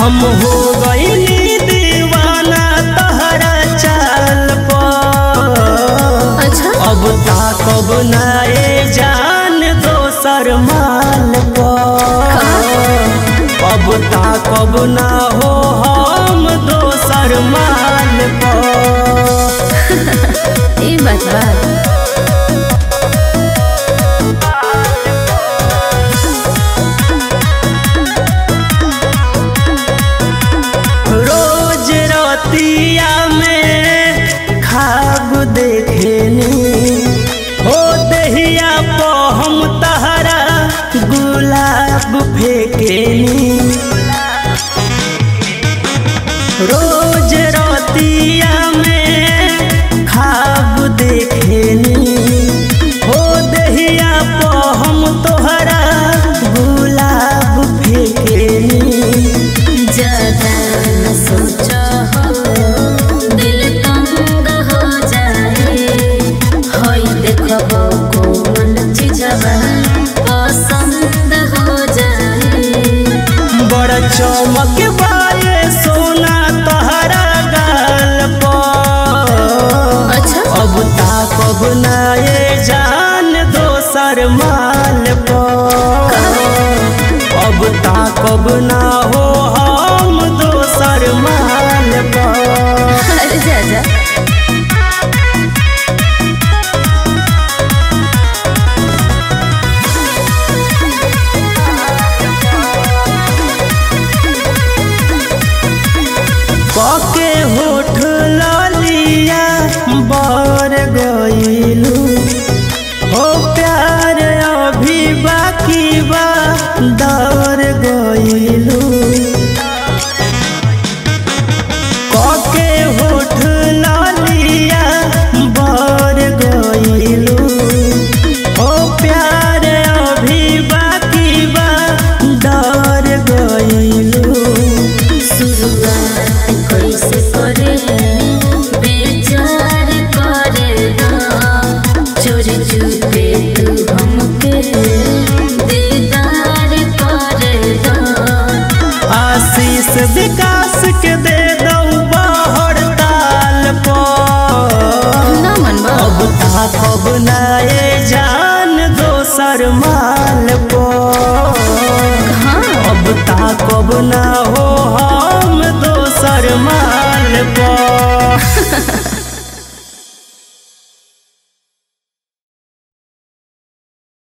हम हो गईली दीवाना तहरा चाल पर अच्छा अब ताकब नाए जान दोसर माल पर अब ताकब ना हो हम दोसर माल पर ई बात बा रोज रतिया में खाब देखेनी हो दहिया पो हम तहरा गुलाब फेकेनी रोज रतिया में खाब देखेनी हो दहिया पो हम तोहरा गुलाब फेकेनी ज्यादा न सोचो हो दिल तंग हो जाए होई देखो कोमल चीजवा पसंद हो जाए बड़ चमक बाए सोना तहरा गाल पर अच्छा अब ताकब नाए जान दोसर माल पर अब ताकब ना हो हम दोसर माल पर अरे जा जा पके होठ लालिया बर गईलू हो प्यार अभी बाकी बा दर गईलू पके होठ लालिया बर गईलू हो प्यार अभी बाकी बा दर गईलू शुरुआत कैसे करे बेचार करे ना चोरी चुपे तू हमके दीदार करे ना आशीष विकास के दे दऊ बाहर ताल पर ना मनवा अब ताकब नाए जान दोसर माल पर हाँ अब ताकब ना हो हम दोसर माल पर